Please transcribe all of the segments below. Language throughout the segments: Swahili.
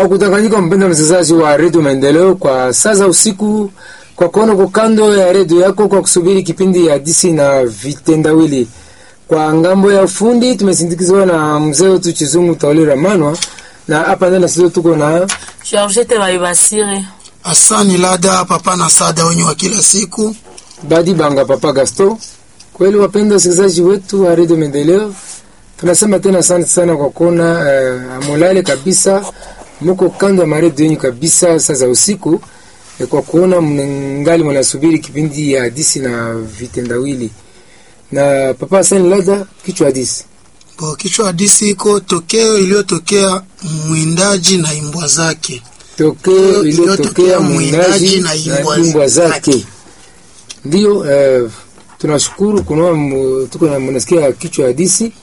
Haukudanganyika mpenda msikilizaji wa redio Maendeleo, kwa sasa usiku kwa kono kwa kando ya redio yako kwa kusubiri kipindi ya disi na vitendawili. Kwa ngambo ya fundi tumesindikizwa na mzee wetu Chizungu Taulira Manwa, na hapa ndani sisi tuko na Georgette Baibasire. Asani Lada papa na sada wenye wa kila siku. Badi Banga Papa Gasto. Kweli wapenda wasikilizaji wetu wa redio Maendeleo, tunasema tena asante sana kwa kuona uh, amulale kabisa, muko kando ya maredio yenyu kabisa sasa usiku eh, kwa kuona mngali mnasubiri kipindi ya hadisi na vitendawili na Papa Hassan Lada, kichwa hadisi Bo kichwa hadisi iko tokeo iliyotokea mwindaji na imbwa zake. tokeo iliyotokea iliyotokea mwindaji na imbwa zake. Ndiyo eh, tunashukuru kunaona mu- tuko na mnasikia kichwa hadisi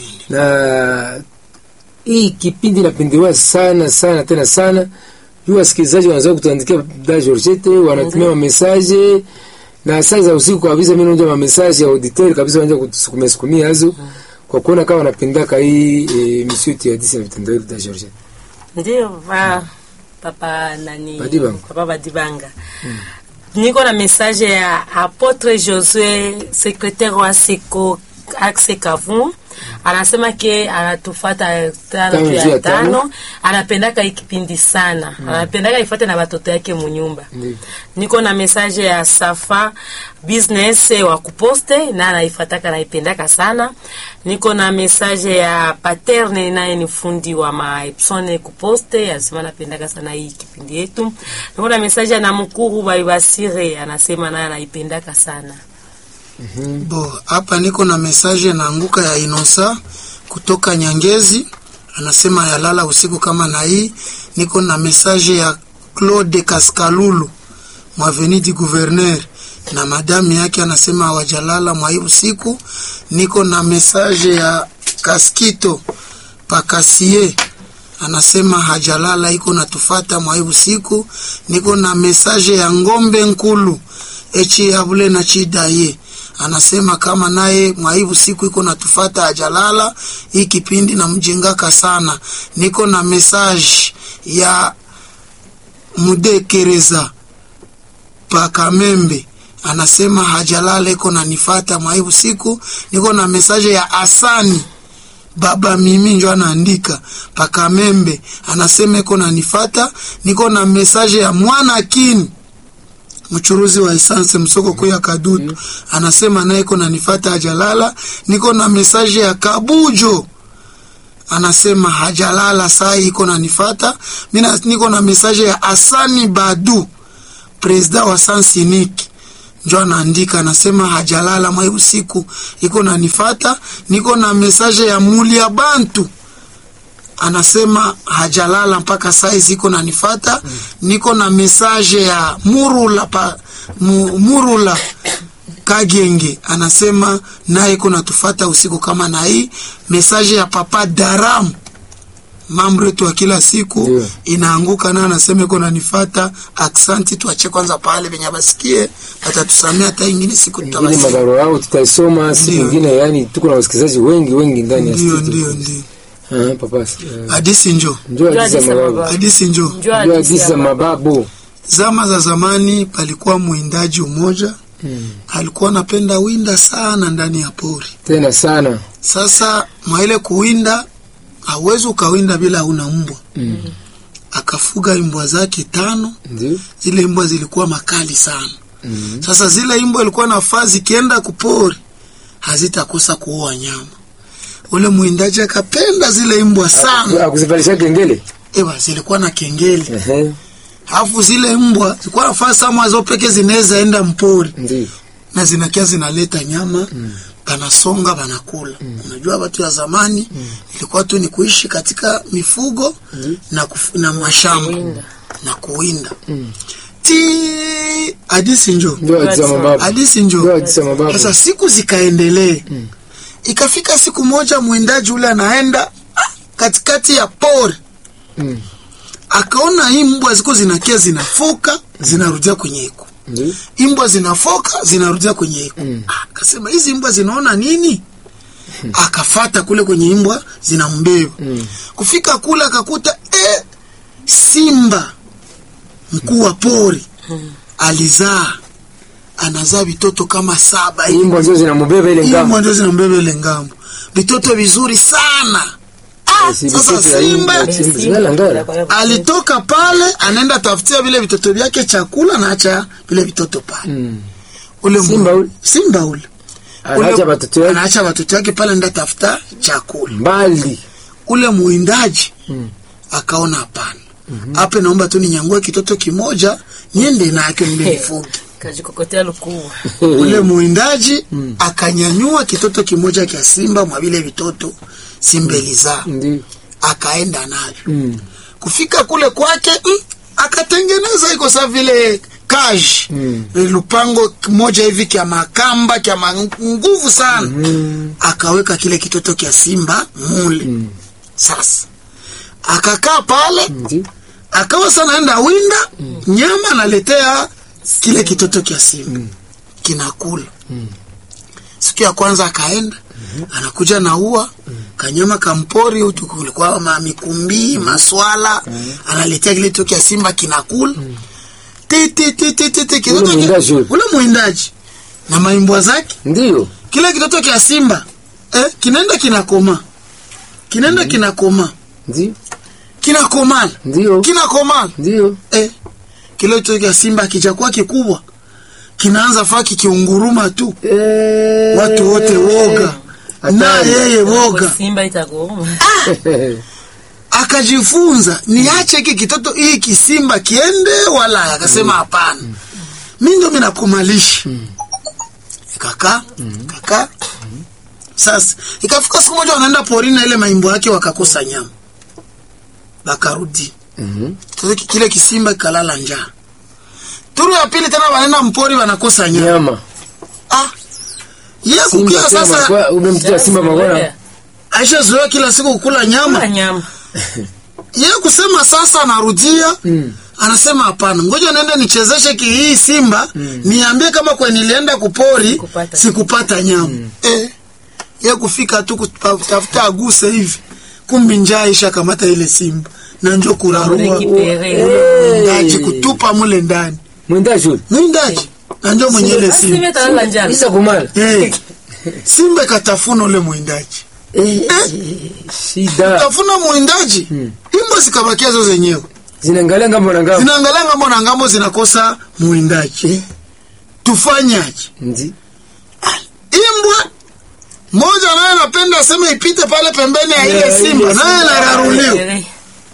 na hii kipindi napendewa sana sana tena sana juu wasikilizaji wanaweza kutuandikia da Georgette wanatumia mamesaje na saa za usiku kabisa, mimi naonja mamesaje ya auditeur kabisa, wanaanza kutusukumia sukumia hazo kwa kuona kama wanapendaka hii e, misitu ya disi na vitendo da Georgette. Ndio va papa nani Badibanga. papa Badibanga. Niko na message ya Apotre Josue secrétaire wa Seko Axe Kavun anasema ke anatufata tano Tano juu juu ya ya tano. tano, anapendaka hii kipindi sana, anapendaka ifate na watoto yake munyumba. Ndiyo. Niko na message ya Safa business wa kuposte na anaifataka naipendaka sana. Niko na message ya Paterne naye ni fundi wa maepsone kuposte, anasema anapendaka sana hii kipindi yetu. Niko na message ya Namukuru Baibasire anasema naye anaipendaka sana. Bo hapa niko na mesaje naanguka ya Inosa kutoka Nyangezi, anasema yalala usiku kama na hii. Niko na mesaje ya Claude Kaskalulu mwaveni di gouverneur na madamu yake anasema hawajalala mwa hii usiku. Niko na mesaje ya Kaskito Pakasie anasema hajalala iko natufata mwa hii usiku. Niko na mesaje ya Ngombe Nkulu echi yabule na chidaye anasema kama naye mwa hii usiku iko natufata hajalala hii kipindi namjengaka sana. Niko na mesaje ya Mudekereza Pakamembe anasema hajalala iko nanifata mwa hii usiku. Niko na mesaje ya Asani baba mimi njo anaandika Pakamembe anasema iko nanifata. Niko na mesaje ya mwana kini mchuruzi wa esanse msoko kuu ya Kadutu anasema naye iko nanifata hajalala. Niko na mesaje ya Kabujo anasema hajalala saa hii iko nanifata. Mina niko na mesaje ya Asani Badu presida wa Sansiniki njo anaandika anasema hajalala mwa hii usiku iko nanifata. Niko na mesaje ya Mulia Bantu anasema hajalala mpaka saizi iko nanifata. Niko na mesaje ya Murula pa, mu, Murula Kagenge anasema naye iko natufata usiku kama na hii. Mesaje ya Papa Daram mambo yetu wa kila siku Ndio. inaanguka naye anasema iko nanifata. Aksanti, tuache kwanza pale venye basikie, watatusamea hata ingine siku Ingine tutawasikia. mabarua yao tutaisoma siku Ndio. nyingine, yani tuko na wasikilizaji wengi wengi ndani ya Ndio, studio. ndio, ndio. Ah, papa eh, Hadisi njo, njoo hadithi za hadithi za mababu, mababu. hadisi njo. Njoo njoo hadithi hadithi ya za baba. mababu. Zama za zamani palikuwa mwindaji mmoja alikuwa anapenda winda sana ndani ya pori. Tena sana Sasa mwa ile kuwinda, hauwezi ukawinda bila una mbwa. Mm. Akafuga mbwa zake tano. ndio Zile mbwa zilikuwa makali sana. Mm. Sasa zile mbwa ilikuwa nafaa zikienda kupori hazitakosa kuua nyama. Ule mwindaji akapenda zile mbwa sana. akuzivalisha kengele Ewa, zilikuwa na kengele. ehe, Alafu zile mbwa zilikuwa nafaa sama zo peke zinaweza enda mpori. ndio na zinakia zinaleta nyama banasonga banakula. Unajua watu ya zamani ilikuwa tu ni kuishi katika mifugo na, kufu, na mashamba Kuwinda. na kuwinda ti hadisi njo ndio hadithi za mababu, hadisi ndio njo. hadithi za mababu. Sasa siku zikaendelee, ikafika siku moja mwindaji ule anaenda ah, katikati ya pori Mm. akaona hii mbwa ziko zinakia zinafoka zinarudia kwenye iko Ndio imbwa zinafoka zinarudia kwenye iko Mm. Ah, akasema hizi mbwa zinaona nini akafata kule kwenye imbwa zinambeba Mm. kufika kule akakuta eh, simba mkuu wa pori alizaa anazaa vitoto kama saba hivi. Imbwa ndio zinamubeba ile Hiyo ngamo. ndio zinambeba ile ngambo vitoto vizuri sana ah, Si sasa vitoto ya simba imbwa, simba zingala ngala. alitoka pale anaenda tafutia vile vitoto vyake chakula na acha vile vitoto pale Mm. ule mu- Simba ule? simba ule Anaacha Ule- watoto wake anaacha watoto wake pale anaenda tafuta chakula mbali. ule muindaji Mm. akaona hapana hapa naomba tu ninyangue kitoto kimoja niende nacho nimelifungi kajikokotea lukuu ule muindaji akanyanyua kitoto kimoja kya simba mwa vile vitoto simba ilizaa Ndio. akaenda navyo Mm. kufika kule kwake mm, akatengeneza iko sa vile kaji Mm. lupango moja hivi kya makamba kya ma- nguvu sana Mm. akaweka kile kitoto kya simba mule Mm. sasa akakaa pale Ndio. akawa sana enda winda nyama analetea kile kitoto kya simba kinakula siku ya kwanza akaenda anakuja na ua kanyama kampori utu kulikuwa ma mikumbi maswala analetea kile kitoto kya simba kinakula ti ti ti ti ti ti kitoto ki- mwindaji ule. ule mwindaji na maimbwa zake Ndio. kile kitoto kya simba eh, kinaenda kinakoma kinaenda kinakoma Ndio. kinakomala Ndio. kinakomala Ndio. eh, kile kitoto kya simba kijakuwa kikubwa kinaanza faa kikiunguruma tu Eh. watu wote woga na Hatari. yeye woga simba itagoma akajifunza niache hiki kitoto hii kisimba kiende wala akasema hapana mi ndo minakumalisha ikakaa ikakaa sasa ikafika siku moja wanaenda porini na ile maimbo yake wakakosa nyama bakarudi Mhm. Sasa ki- kile kisimba kikalala njaa turu ya pili tena wanaenda mpori wanakosa nyama Nyama. ah ye Simba kukia tena sasa makwa umemtia simba magona. aisha zoea kila siku kukula nyama Kula nyama ye kusema sasa anarudia Mm. anasema hapana ngoja nende nichezeshe ki hii simba niambie kama kwe nilienda kupori Kupata sikupata nyama eh, ye kufika tu kutafuta aguse hivi kumbi njaa isha kamata ile simba na njo kurarua Rekipere. mwindaji kutupa mule ndani Mwindaji ule. mwindaji na njo mwenye ile Basi simba simba italala njala Isa kumala. Eh, simba katafuna ule mwindaji Eh. Shida. tafuna mwindaji imbo zikabakia zo zenyewe Zinaangalia ngambo na ngambo. zinaangalia ngambo na ngambo zinakosa mwindaji tufanyaje Ndio. imbwa moja naye anapenda aseme ipite pale pembeni ya ile Yeah, simba ile naye simba. anararuliwa Rekipere.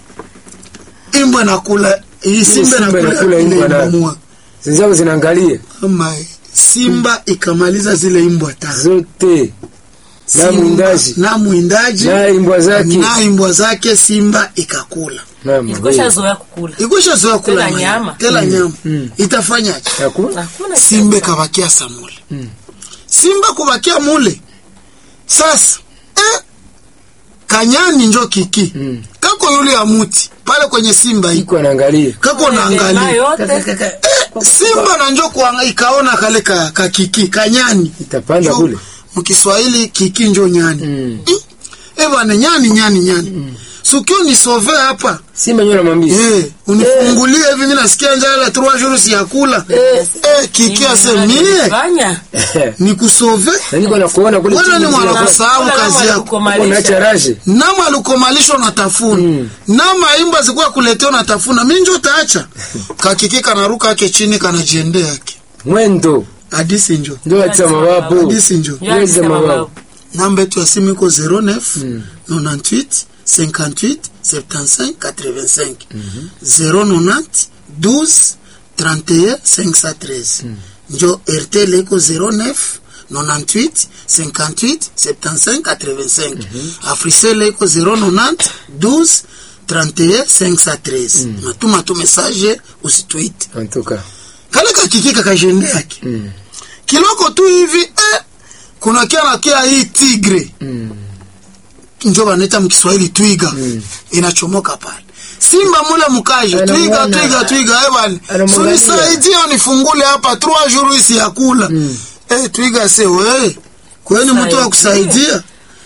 imbwa nakula hii simba simba nakula inakula ile imbwa nayo. imbwa Zinzao zinaangalia ama simba ikamaliza zile imbwa tatu zote. Na Simba mwindaji. na mwindaji Na imbwa zake. na imbwa zake simba ikakula Na Ilikwisha mwe. zoea kukula ikwisha zoea kula Tela nyama nyama. tela nyama Mm. itafanyaje Hakuna. hakuna simba ikabakia samule simba kubakia mule sasa eh, kanyani njo kiki Mm. kako yule ya muti pale kwenye simba iko Iko anaangalia. kako Mema naangalia yote eh, simba na njo kuanga- ikaona kale ka, ka kiki kanyani Itapanda Njo- kule. mkiswahili kiki njo nyani Mm. eh bwana nyani nyani nyani sukio nisove hapa Simba nyola mwambie. Eh, unifungulie hivi mimi nasikia njaa la 3 jours ya kula. Eh, kiki asemie fanya nikusove. Na niko na kuona kule Wewe chini ni zile mwana kwa- kusahau kazi yako. Unaacha raje. Nama alikomalishwa na tafuna. Mm. Nama imba zikuwa kuletea na tafuna. Mimi njo taacha. Kakiki kanaruka yake chini kanajiendea yake. Mwendo. Hadisi njo. Ndio ati mababu. Hadisi njo. Weza mababu. Namba yetu ya simu iko 09 98 58 75 85 090 12 31 513 njo RTL iko 09 98 58 75 85 Africell iko 090 12 31 513 natuma tu message usitweet En tout cas. kale kakikika kajende yake Mm. kiloko tu hivi eh, kuna kia na kia hii tigre Mm. njo banaita mkiswahili twiga Mm. inachomoka pale simba mule mkaje Anamuona. twiga twiga twiga eh bwana Anamwangalia. sunisaidie unifungule hapa trois jours isi ya kula Mm. eh twiga se we kweni mtu wa kusaidia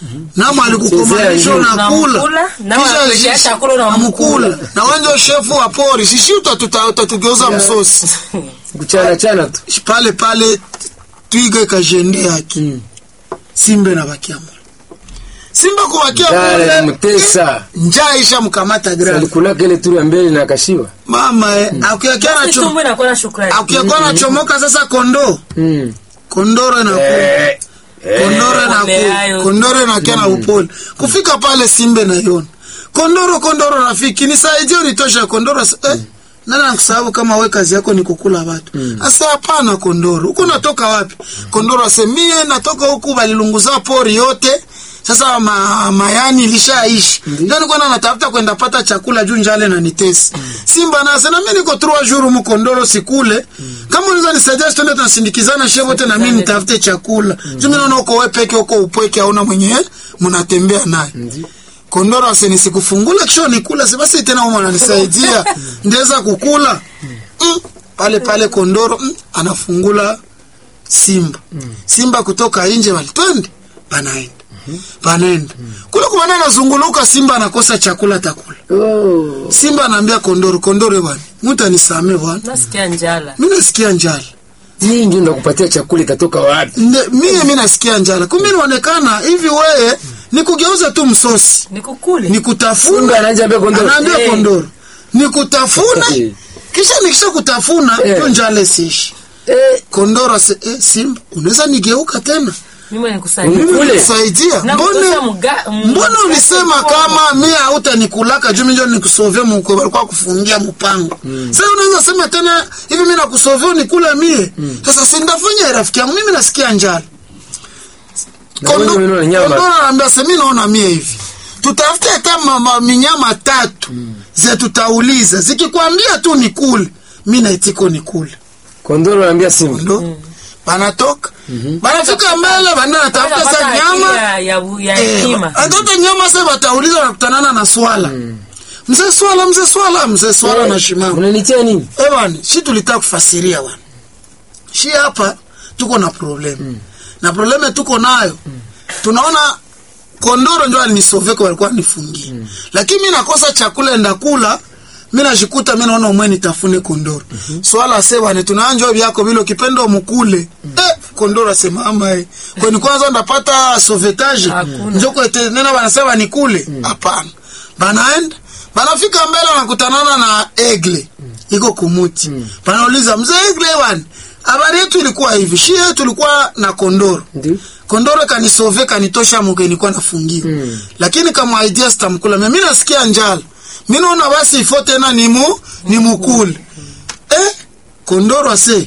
Namo alikukomanisha Chezea unakula. Unamkula, nao Kisha anakuletea shi- chakula unamkula. unamkula. Na wanje shefu wa pori, shishi utatuta- utatugeuza msosi. kuchana chana tu Pale pale twiga ikajende yake. Simba na bakia mule. Simba kubakia dara mule. mtesa Njaa isha mkamata grave. alikulaka ile turu ya mbele na akashiwa Mama eh, akiakia na tumbo inakuwa na shukrani akiakuwa na chomoka sasa kondo. mm. Kondoro inakuwa eh, kondoro na Upole hayo. kondoro na kia na upole kufika pale simbe na yona kondoro kondoro rafiki nisaidie unitosha kondoro asa- eh, nani anakusahau kama we kazi yako ni kukula watu asa hapana kondoro huku natoka wapi kondoro ase mie natoka huku balilunguza pori yote sasa ma, mayani ilishaishi ndio nilikuwa na natafuta kwenda pata chakula juu njale na nitesi simba nase na mimi niko trois jours mkondoro sikule kama unaweza nisaidia twende tunasindikizana shehe wote na mimi nitafute chakula juu mimi naona uko wewe peke uko upweke hauna mwenye mnatembea naye kondoro ase nisikufungula kisha nikula si basi tena wewe unanisaidia ndeza kukula mm. pale pale kondoro mm. anafungula simba simba kutoka nje wali twende panaenda panaenda kule kumana anazunguluka simba anakosa chakula takula oh. simba anaambia kondoro kondoro bwana mtu anisame bwana nasikia njala mimi nasikia njala hii ndio ndakupatia chakula itatoka wapi Nde- mie mimi nasikia njala kumbe inaonekana hivi wewe nikugeuza tu msosi nikukule Simba nikutafuna anaanza ambia kondoro. anaambia Eh. kondoro nikutafuna Eh. kisha nikisha kutafuna Eh. tu njala isiishi eh, kondoro ase eh, simba unaweza nigeuka tena mimi nikusaidia Ule. mimi nisaidia Na mbone kutosha mga- m- mbona mga- ulisema mkono. kama mie hautanikulaka juu minjo nikusovia mkwe walikuwa kufungia mpango sasa unaweza sema tena hivi mimi nakusovia unikule mie sasa sindafanya rafiki yangu mimi nasikia njala Na wewe unaona nyama. Kondoro anaambia sasa mimi naona mie hivi tutafute hata ma- ma- minyama tatu ze tutauliza zikikwambia tu nikule mi naitiko nikule kondoro anaambia simba ndo banatoka banafika mbele banda natafuta sa Wanapata nyama akili ya- ya bu- ya hekima atoto nyama se batauliza wanakutanana na swala mzee swala mzee swala mzee swala na shimama unanitia nini Eh bwana, shi tulitaka kufasiria bwana. Shi hapa tuko na problem. Na probleme tuko nayo. Tunaona kondoro ndio alinisoveka walikuwa nifungie. Lakini mimi nakosa chakula enda kula. Mimi najikuta mimi naona umwe nitafune kondoro. Swala sema ni tunaanjo vyako vile ukipenda umkule. Eh, kondoro asema ama eh. Kwa ni kwanza ndapata sauvetage. Hakuna. Njoko ete nena wanasema nikule. Hapana. Banaenda banafika mbele wanakutanana na egle iko kumuti panauliza mzee egle wan habari yetu ilikuwa hivi shi yetu ilikuwa na kondoro ndio kondoro kanisove kanitosha muke nilikuwa nafungiwa Mm. lakini kama idea sitamkula mimi nasikia njala mi naona basi ifo tena nimu nimukule eh kondoro ase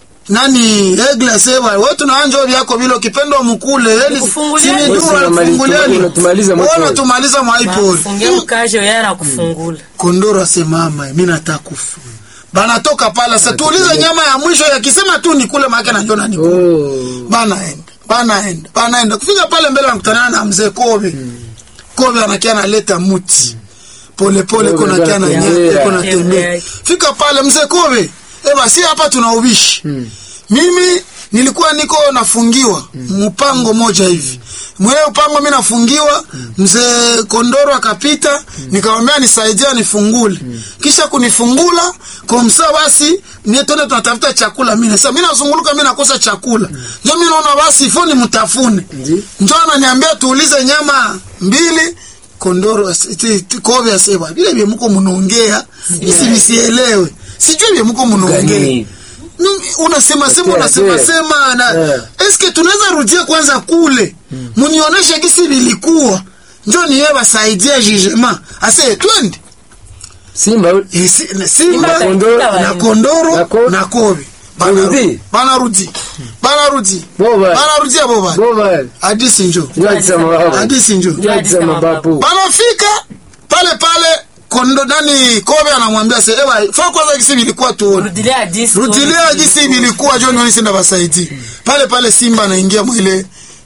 nani egle ase wa wewe tunaanjo vyako vile ukipenda mkule eli Nikufungulie. sini Wewe duru unamaliza- alifunguliani unatumaliza mwaipo. wewe unatumaliza mwaipo fungia mkaje yeye anakufungula kondoro asemama mi nataka kufa banatoka pala sa tuulize nyama ya mwisho yakisema tu nikule maake najona nikule oh. banaenda banaenda banaenda kufika pale mbele anakutana na mzee kobe kobe anakia analeta muti polepole Kobe kona kia anatembea. nanyaka kona Tembea. tembea fika pale mzee kobe eba si hapa tuna ubishi mimi nilikuwa niko nafungiwa mpango moja hivi mwe upango mi nafungiwa mzee kondoro akapita nikamwambia nisaidia nifungule kisha kunifungula komsa basi nie tone tunatafuta chakula mine sasa mi nazunguluka mi nakosa chakula njo mi naona basi ifo ni mtafune Ndi. njo ananiambia tuulize nyama mbili kondoro as- ti- ti- kobe aseba vile vye muko munaongea isi nisielewe sijui vye muko munaongea Gani? Mimi, unasema sema Yeah, unasema yeah. sema na Yeah. eske tunaweza rudia kwanza kule munionyeshe gisi vilikuwa njo niye basaidia jugement ase twende simba Eh, si- na simba Kondoro, na kondoro na ko- na kobe Barudi. banarudi banarudi Boba. banarudia boba boba hadisi njo ndio mababu hadisi njo ndio mababu banafika pale pale kondo nani kobe anamwambia se ewa fa kwanza gisi vilikuwa tuone rudilia hadisi rudilia jinsi vilikuwa jo nioni sinda basaidi pale pale simba anaingia mwile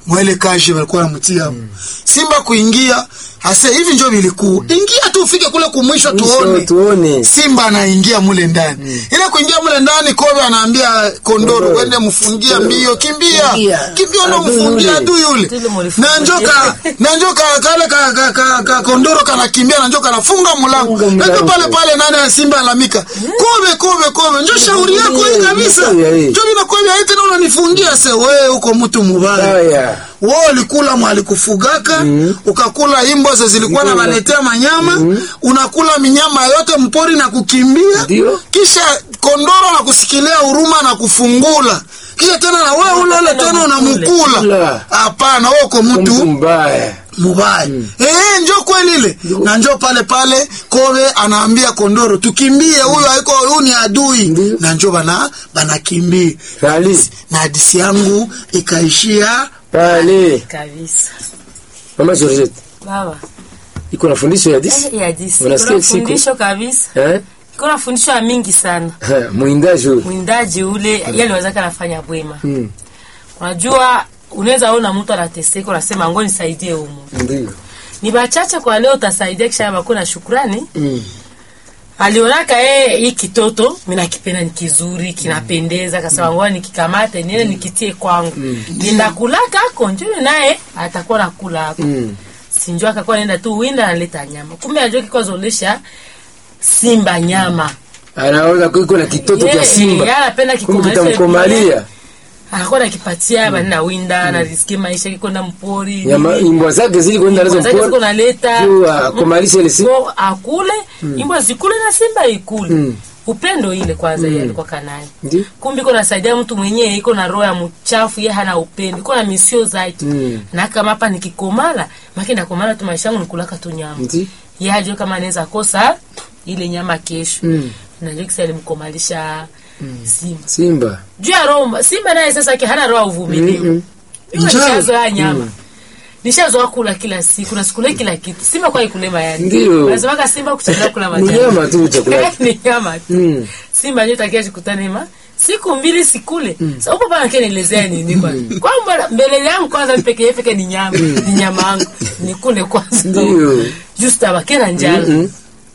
mwele kaje walikuwa namtia hapo simba kuingia ase hivi njo vilikuwa ingia tu ufike kule kumwisho tuone tuone simba anaingia mule ndani ile kuingia mule ndani kobe anaambia kondoro Kondoro. wende mfungia mbio kimbia Kimbia. kimbia ndo Adui mfungia yule. adu yule Tule mulifungia. na njoka na njoka kale ka, ka, ka, ka kondoro kanakimbia na njoka anafunga mlango Funga ndio mlango. pale pale nani ya simba alamika kobe kobe kobe njo shauri yako hii kabisa Ndio, ndio. njo mimi nakwambia eti na unanifungia se wewe uko mtu mubaya haya wewe ulikula mwalikufugaka ukakula imbwa ze zilikuwa Ndio. nabaletea manyama unakula minyama yote mpori na kukimbia Ndio. kisha kondoro na kusikilia huruma na kufungula kisha tena na wewe ule ule tena unamkula Kula. hapana wewe uko mtu mtu mbaya mubaya eh njo kweli ile na njo pale pale kobe anaambia kondoro tukimbie huyu haiko huyu ni adui Ndio. na njo bana banakimbia rali na hadisi yangu ikaishia pale kabisa mama Georgette baba iko na fundisho ya disi Eh, ya disi Unasikia kuna siku? fundisho kabisa eh kuna fundisho ya mingi sana Ha, mwindaji huyu mwindaji ule yale wazaka anafanya bwema Mm, unajua unaweza ona mtu anateseka unasema ngo nisaidie humu ndio ni bachache kwa leo utasaidia kisha bakuna na shukrani Mm, alionaka yeye hii kitoto mimi nakipenda ni kizuri kinapendeza kasema ngoja nikikamate niende nikitie kwangu nenda kulaka ako njoo naye atakuwa nakula hapo mm, sinjua akakuwa naenda tu winda analeta nyama kumbe ajua kikuwa zolesha simba nyama anaona iko na kitoto Ye- cha simba ye, anapenda kumbe kikomalisha kitamkomalia anakuwa nakipatia mm. na winda anarisikia maisha kikwenda mpori nyama nini. imbwa zake zili kwenda nazo Zake ziko mpora naleta juu akomalishe ile simba Ko akule imbwa zikule na simba ikule Mm. upendo ile kwanza mm. alikuwa kanaye ndio kumbe iko nasaidia mtu mwenyewe iko na roho ya mchafu ye hana upendo iko na misio zake Mm. na kama hapa nikikomala maki nakomala tu maisha yangu nikulaka tu nyama ndio ye ajue kama anaweza kosa ile nyama kesho Mm. najua kisa alimkomalisha simba simba juu ya roho simba naye sasa ke hana roho ya uvumilivu Mm-mm. Mimi Njaa. nishazoea nyama nishazoea kula kila siku nasikule kila kitu simba kwa ikule mayai Ndio. nasemaka simba kuchagua kula ni majani nyama tu chakula ni nyama tu Mm. simba ndio takia jikutane ma siku mbili sikule sasa upo pana kile nielezea nini kwanza kwamba mbele yangu kwanza peke yake peke ni nyama ni nyama yangu nikule kwanza Ndio. just abakena njala Mm-mm.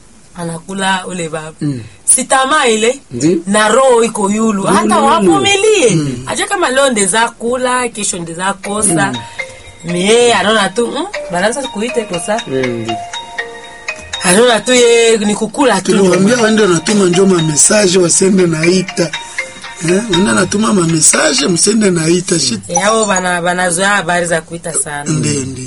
anakula ule baba si tamaa ile Ndio. na roho iko yulu hata yulu. wavumilie ajua kama leo ndeza kula kesho ndeza kosa mie anaona tu mm, banaanza kuite kosa Mm, ndio. anaona tu ye ni kukula tu tuliwambia waende natuma njo mamesaje wasende naita eh, wende natuma mamesaje msende naita shit yabo bana banazoea habari za kuita sana ndio ndio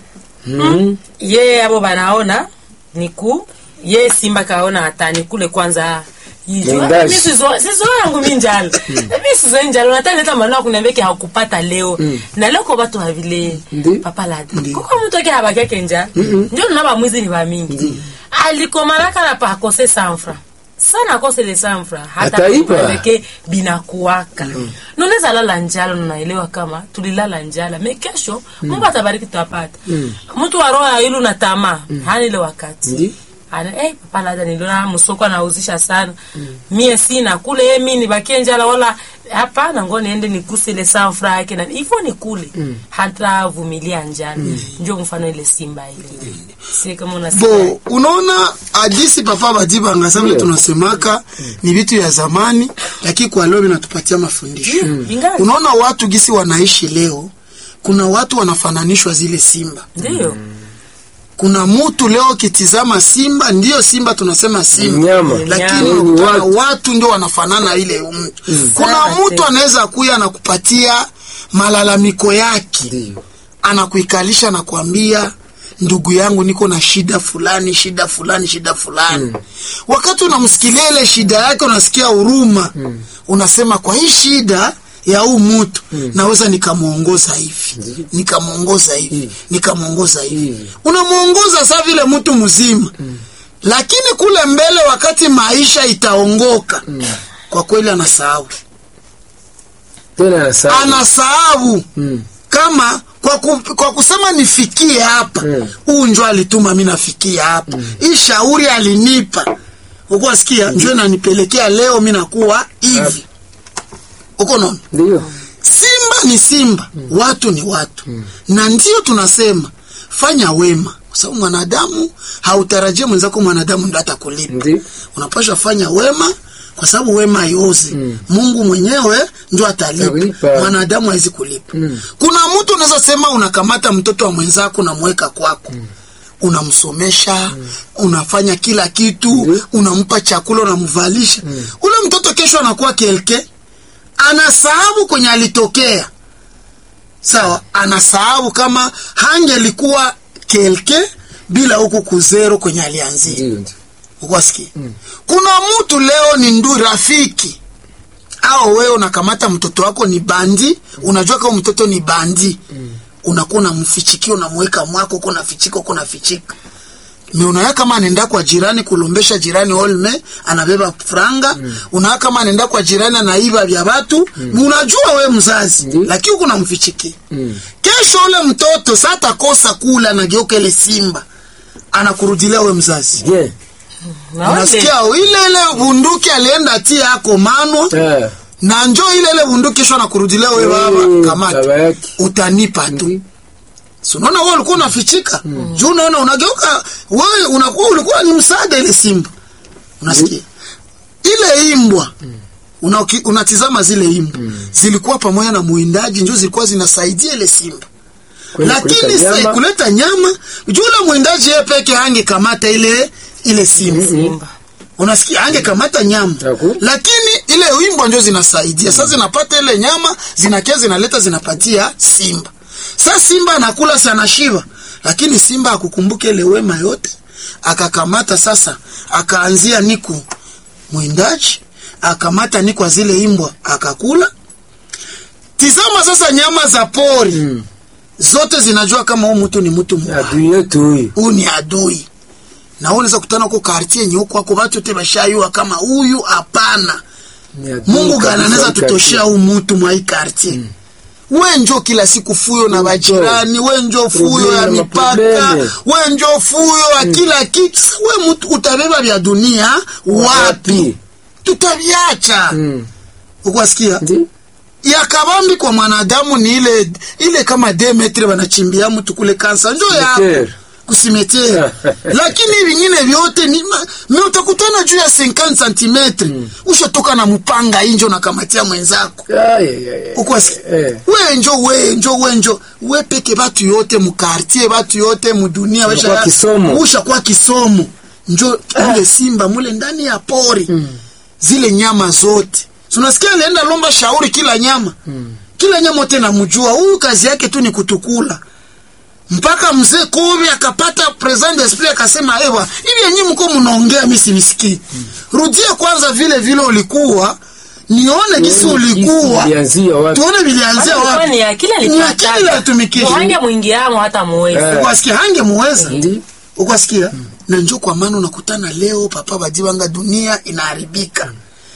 Mm. ye abo banaona niku ye simba kaona hata nikule kwanza Mwindaji. sizo yangu mi njalo mi sizo njalo nataleta maneno kuniambia ke hakupata leo na leo ko batu havile Ndi. papa ladi kuko mtu ake habaki yake njalo ndio na bamwizi ni bamingi alikomalaka na pa akose sanfra sana akose le sanfra hata Ataipa. kuambeke binakuwaka nunaweza lala njala nunaelewa kama tulilala njala me kesho mungu atabariki tutapata mtu wa roho ya ilu na tamaa hana ile wakati Ndi. ana eh, papa labda niliona msoko anauzisha sana mie sina kule ye mi nibakie njala wala hapana ngo niende nikuse ile sanfra yake na hivyo ni kule hata vumilia njala ndio mfano ile simba ile si kama unasikia bo unaona hadisi papa badibanga sa vile Ndio. tunasemaka ni vitu ya zamani lakini kwa leo vinatupatia mafundisho ingali unaona watu gisi wanaishi leo kuna watu wanafananishwa zile simba ndio kuna mutu leo kitizama simba ndiyo simba tunasema simba Nyama. lakini Nyama. unakutana Watu. watu ndio wanafanana ile mtu kuna Sana mtu tena. anaweza kuya na kupatia malalamiko yake Ndio. anakuikalisha na kuambia ndugu yangu niko na shida fulani shida fulani shida fulani wakati unamsikilia ile shida yake unasikia huruma unasema kwa hii shida ya huu mtu naweza nikamwongoza hivi nikamwongoza hivi nikamwongoza hivi Hivi. unamwongoza saa vile mtu mzima lakini kule mbele wakati maisha itaongoka kwa kweli anasahau tena anasahau. anasahau Mm. kama kwa, ku, kwa kusema nifikie hapa Mm. huu njo alituma mi nafikia hapa hii shauri alinipa ukuwa sikia njo nanipelekea leo mi nakuwa hivi uko naona ndio simba ni simba watu ni watu na ndio tunasema fanya wema kwa sababu mwanadamu hautarajie mwenzako mwanadamu ndo atakulipa Ndi. unapasha fanya wema kwa sababu wema haiozi mungu mwenyewe ndio atalipa Atalipa. mwanadamu hawezi kulipa kuna mtu unaweza sema unakamata mtoto wa mwenzako unamweka kwako unamsomesha unafanya kila kitu unampa chakula unamvalisha ule mtoto kesho anakuwa kelke anasahabu kwenye alitokea sawa anasahabu kama hangelikuwa kelke bila huku kuzero kwenye alianzia Ndio, ndio. ukwasikia kuna mtu leo ni ndu rafiki au wewe unakamata mtoto wako ni bandi unajua kama mtoto ni bandi unakuwa unamfichikia unamweka mwako uko nafichika uko nafichika me unaya kama anaenda kwa jirani kulombesha jirani olme anabeba franga mm. unaya kama anaenda kwa jirani anaiba vya watu mm. unajua we mzazi Ndi. lakini uko namfichikia Mm. kesho ule mtoto sa atakosa kula anageuka ile simba anakurudilia we mzazi Bien. Naone. unasikia ile ile bunduki alienda tia yako manwa Ah, na njo ile ile bunduki kesho anakurudilia we baba Mm, baba kamata yake. utanipa tu ndi. si unaona wewe ulikuwa unafichika juu unaona unageuka wewe unakuwa ulikuwa ni msaada ile simba unasikia ile imbwa una, unatizama zile imbwa zilikuwa pamoja na mwindaji njo zilikuwa zinasaidia ile simba Kwenda kuleta lakini sa- nyama. kuleta nyama juu ule mwindaji yeye peke angekamata ile ile simba Simba. unasikia angekamata nyama Taku. lakini ile wimbo ndio zinasaidia sasa zinapata ile nyama zinakia zinaleta zinapatia simba sasa simba anakula sana shiva lakini simba akukumbuke ile wema yote akakamata sasa akaanzia niku mwindaji akamata ni kwa zile imbwa akakula tizama sasa nyama za pori Mm. zote zinajua kama huu mtu ni mtu mbaya adui yetu huyu huyu ni adui na wewe unaweza kutana huko kartie yenye huko wako watu wote bashayua kama huyu hapana Ni adui mungu kabisa gani anaweza kabisa. tutoshea huu mutu mwa hii kartie we njo kila siku fuyo na bajirani we njo fuyo ya Probleme, mipaka maprobleme. we njo fuyo ya kila kitu Sasa we mutu utabeba vya dunia wapi Wapi? tutaviacha Mm. ukwasikia Ndi? ya kabambi kwa mwanadamu ni ile ile kama demetre banachimbia mtu kule kansa njo yako Cimetière. kusimetea lakini vingine vyote ni ma- me utakutana juu ya 50 cm ushatoka na mpanga injo nakamatia mwenzako Ay, ay, ay, ay. ukwasi Eh. wenjo wenjo wenjo we peke batu yote mukartier batu yote mudunia Unakuwa kisomo. ushakuwa kisomo njo mule simba mule ndani ya pori zile nyama zote Si unasikia alienda lomba shauri kila nyama kila nyama wote namjua huyu kazi yake tu ni kutukula mpaka mzee Kobe akapata present d'esprit akasema, ewa hivi yenyewe mko mnaongea mimi sivisikii. Rudia kwanza vile vile ulikuwa nione kisi ulikuwa Ilianzia wapi? tuone vilianzia Basi wapi. ni akili Ni akili alipata. alitumikisha. Muhange mwingiamo hata muwezi. Eh. Ukwasikia hange muweza Ndi? ukwasikia na njo kwa maana unakutana leo papa bajiwanga dunia inaharibika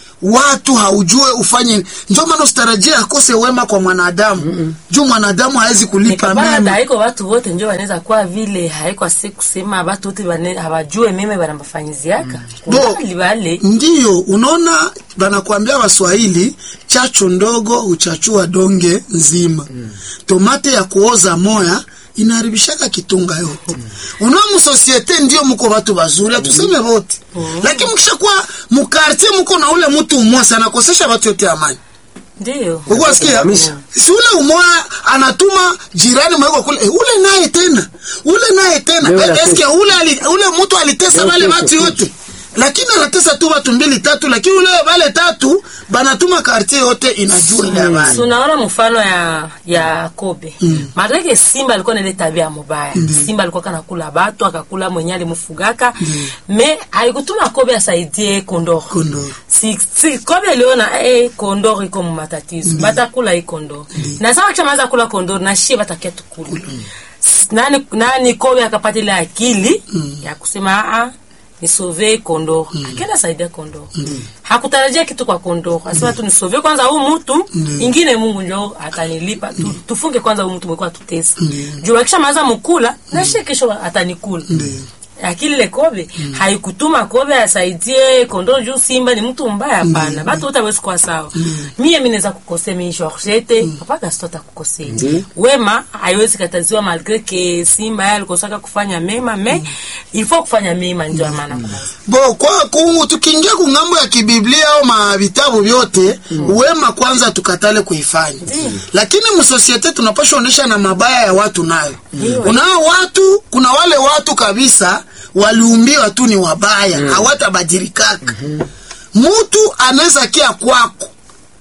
watu haujue ufanye njo maana usitarajie akose wema kwa mwanadamu juu mwanadamu hawezi kulipa Bana mema haiko watu wote njo wanaweza kuwa vile haiko si kusema watu wote bane- hawajue meme banambafanyiziaka Bo. kubali bale ndiyo unaona banakwambia waswahili chachu ndogo uchachua donge nzima tomate ya kuoza moya inaharibishaka kitunga yote unaona musosiete ndio muko watu bazuri hatuseme wote lakini mkishakuwa mukartie muko na ule mtu umoja anakosesha watu yote amani ndio ukuwasikia Kabisa. si ule umoja anatuma jirani mweko kule eh, ule naye tena ule naye tena Leo Eh, natesa. eske ule ali, ule mtu alitesa Leo wale kesho, watu kesho. yote lakini anatesa tu watu mbili tatu lakini ule wale tatu banatuma kartie yote inajua ile habari tunaona mfano ya ya kobe mm. maanake simba alikuwa na ile tabia mubaya simba alikuwa kanakula batu akakula mwenye alimfugaka me haikutuma kobe asaidie kondoro Kondoro. si, si kobe aliona eh, kondoro iko mumatatizo batakula hii kondoro na sama kishamaliza kula kondoro na shie batakia tukula S- nani, nani kobe akapata ile akili ya kusema aa nisove kondoro akenda saidia kondoro hakutarajia kitu kwa kondoro asema tu nisove kwanza huu mtu ingine mungu njo atanilipa tu, tufunge kwanza huu mtu mwekuwa tutesa juu akisha maza mukula na shie kesho atanikula akili ile kobe haikutuma kobe asaidie kondoo juu simba ni mtu mbaya hapana batu wote hawezi kuwa sawa mie mi naweza kukosea mi Georgette papa Gaston atakukosea Ndi. wema haiwezi kataziwa malgre ke simba yeye alikosaka kufanya mema me il faut kufanya mema ndio maana kuna bo kwa kungu tukiingia kungambo ya kibiblia au mavitabu vyote wema kwanza tukatale kuifanya lakini msosiete tunapasha onyesha na mabaya ya watu nayo kunao watu kuna wale watu kabisa waliumbiwa tu ni wabaya hawatabadilika mutu anaweza kia kwako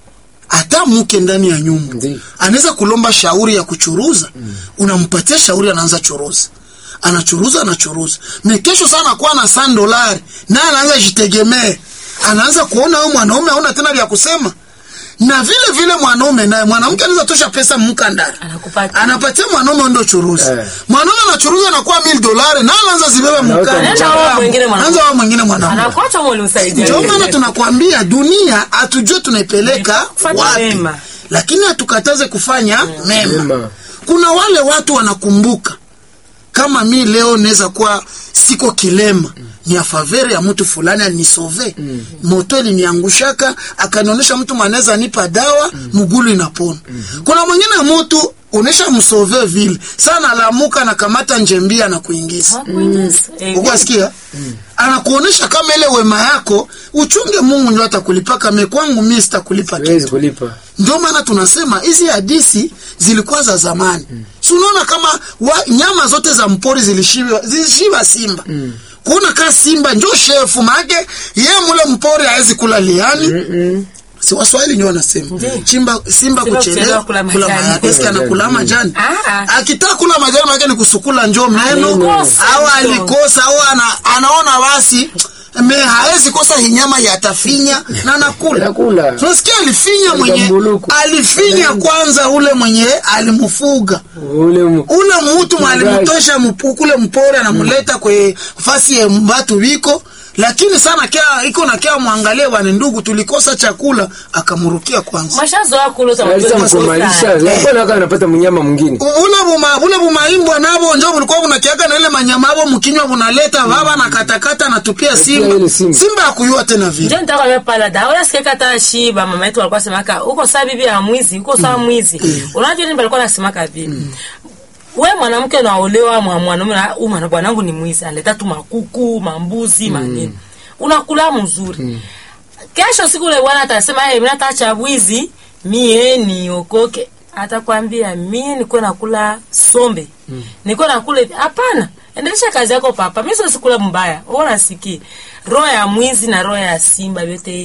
hata mke ndani ya nyumba Ndiyo. anaweza kulomba shauri ya kuchuruza unampatia shauri anaanza churuza anachuruza anachuruza me kesho sana kuwa na san dolari naye anaanza jitegemee anaanza kuona huyo mwanaume aona tena vya kusema na vile vile mwanaume naye mwanamke anaweza tosha pesa mkandara Anakupatia. anapatia mwanaume ndo churuza Eh. mwanaume anachuruza anakuwa mil dolari na anaanza zibebe Anaota Anaanza wao mwingine mwanaume. anaanza wao mwingine mwanaume anakuacha mwe ulimsaidia ndio maana tunakwambia dunia hatujue tunaipeleka Kufanya wapi mema. lakini hatukataze kufanya mema Mema. kuna wale watu wanakumbuka kama mi leo naweza kuwa siko kilema ni afavere ya mtu fulani alinisove moto iliniangushaka akanionyesha mtu manaweza nipa dawa mugulu inapona kuna mwingine mtu unesha msove vile sana alamuka nakamata njembia na kuingiza ukwasikia anakuonesha kama ile wema yako uchunge mungu ndio atakulipaka mekwangu mi sitakulipa kitu Huwezi kulipa. ndio maana tunasema hizi hadisi zilikuwa za zamani mm. si unaona kama wa, nyama zote za mpori zilishiba, zilishiba simba mm. kuona kaa simba njo shefu maake ye mule mpori hawezi kula liani Mm-mm. si waswahili ndio wanasema chimba simba kuchelewa kuchelewa kula kula majani. majani eske anakula majani Ah. akitaka kula majani maake ni kusukula njo meno Alikosa au njo. alikosa au ana, anaona basi me haezi kosa hinyama yatafinya na nakula Nakula. tunasikia alifinya mwenye Alikamuluku. alifinya kwanza ule mwenye alimfuga Ule mu- ule mutu Mfugaji. mwalimutosha mpu- kule mpori anamuleta kwe fasi ya mbatu wiko lakini sana kia iko na kia mwangalie wane ndugu tulikosa chakula akamurukia kwanza mashazoa kulota Alisa mkumalisha. Alikuwa naka anapata mnyama mwingine. bule buma bule bumaimbwa nabo njo bulikuwa bunakiaga na ile manyama abo mkinywa bunaleta baba na katakata na tupia simba ile simba. simba akuyua tena vile njo nitaka mimi pala da oya sikia kata shiba mama yetu alikuwa semaka uko saa bibi ya mwizi uko saa mwizi unajua nini alikuwa anasemaka vile we mwanamke unaolewa mwa mwanaume na huyu mwana bwanangu ni mwizi analeta tu makuku mambuzi manini unakula mzuri kesho siku ile bwana atasema hey, mimi nataacha wizi mie niokoke atakwambia mie niko nakula sombe niko nakula hivi hapana endelesha kazi yako papa mimi sio sikula mbaya wewe unasikia roho ya mwizi na roho ya simba vyote